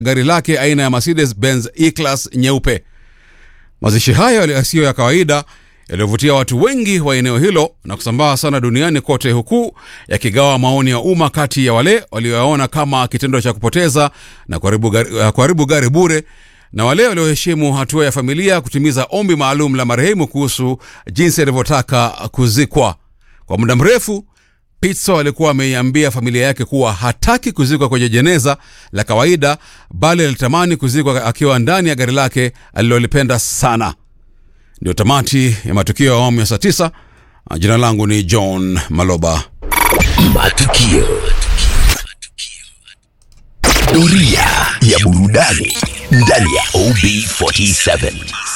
gari lake aina ya Mercedes Benz E-Class nyeupe. Mazishi hayo yasiyo ya kawaida yaliyovutia watu wengi wa eneo hilo na kusambaa sana duniani kote, huku yakigawa maoni ya umma kati ya wale walioyaona kama kitendo cha kupoteza na kuharibu gari, kuharibu gari bure na wale walioheshimu hatua ya familia kutimiza ombi maalum la marehemu kuhusu jinsi alivyotaka kuzikwa. Kwa muda mrefu Pitso alikuwa ameiambia familia yake kuwa hataki kuzikwa kwenye jeneza la kawaida, bali alitamani kuzikwa akiwa ndani ya gari lake alilolipenda sana. Ndio tamati ya matukio ya awamu ya saa tisa. Jina langu ni John Maloba. Matukio. Doria ya burudani ndani ya OB47.